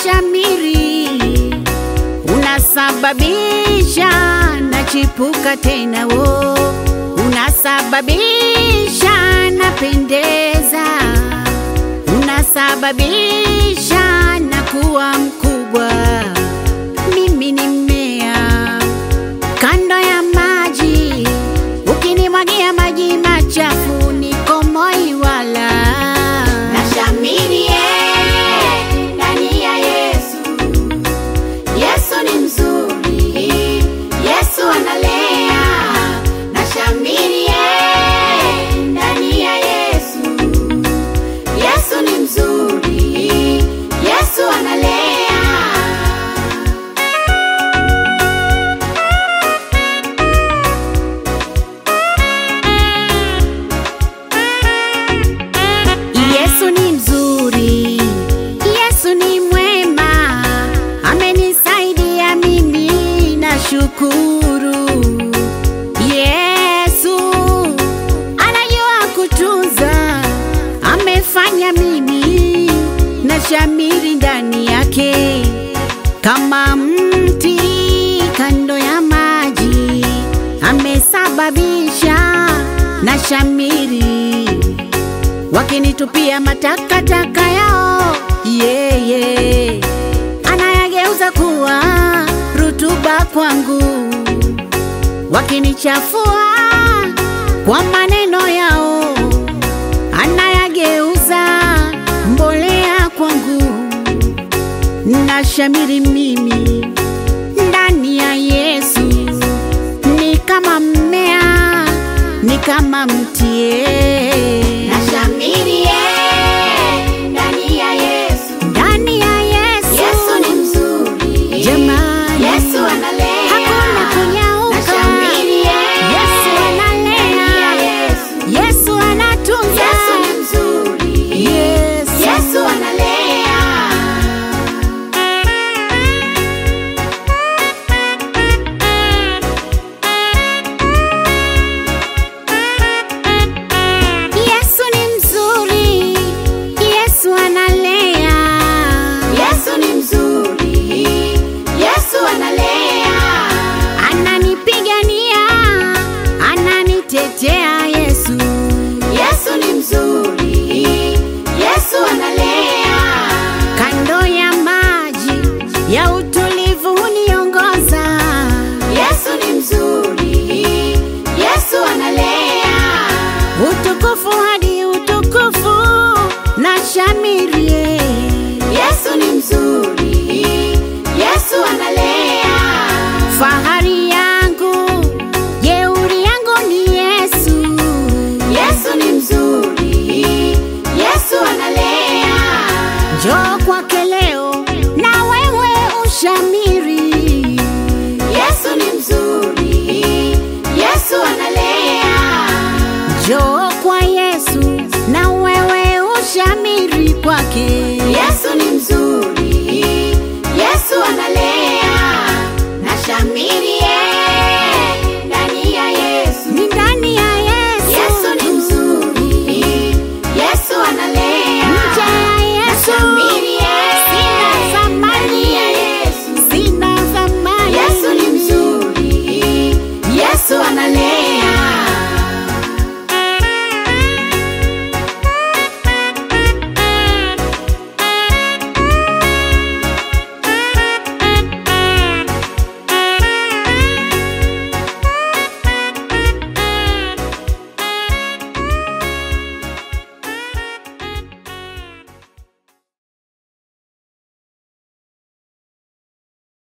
nashamiri, unasababisha nachipuka tena, wo unasababisha napendeza, unasababisha nakuwa mkubwa. Mimi ni mmea kando ya maji, ukinimwagia maji machafu niko moi wala Nashamiri eh, ndani ya Yesu. Yesu ni mzuri, Yesu analea. Nashamiri eh, ndani ya Yesu. Yesu ni mzuri, Yesu analea. Yesu ni mzuri, Yesu ni mwema, amenisaidia mimi na shukuru. Yesu anajua kutunza, amefanya mimi na shamiri ndani yake kama mti kando ya maji, amesababisha na shamiri wakinitupia matakataka yao yeye anayageuza kuwa rutuba kwangu, wakinichafua kwa maneno yao anayageuza mbolea kwangu. Nashamiri mimi ndani ya Yesu, ni kama mmea, ni kama mtie Nashamiri eh, ndani ya Yesu. ndani ya Yesu. Yesu ni mzuri. Jamani. Yesu analea. Hakuna kunyauka. Nashamiri eh, Yesu analea. ndani ya Yesu. Yesu anatunza. Yesu ni mzuri. Yesu. Yesu analea. Yesu ni mzuri. Yesu analea. Yesu ni mzuri. Yesu analea. Ananipigania, ananitetea Yesu. Yesu ni mzuri. Yesu analea. Kando ya maji ya utulivu huniongoza. Yesu ni mzuri. Yesu analea. Utukufu hadi utukufu na shamirie. Yesu ni mzuri. Yesu analea. Fahari yangu, jeuri yangu ni Yesu. Yesu ni mzuri. Yesu analea. Njoo kwake leo na wewe ushamiri. Yesu ni mzuri. Yesu analea. Njoo kwa Yesu na wewe ushamiri kwake.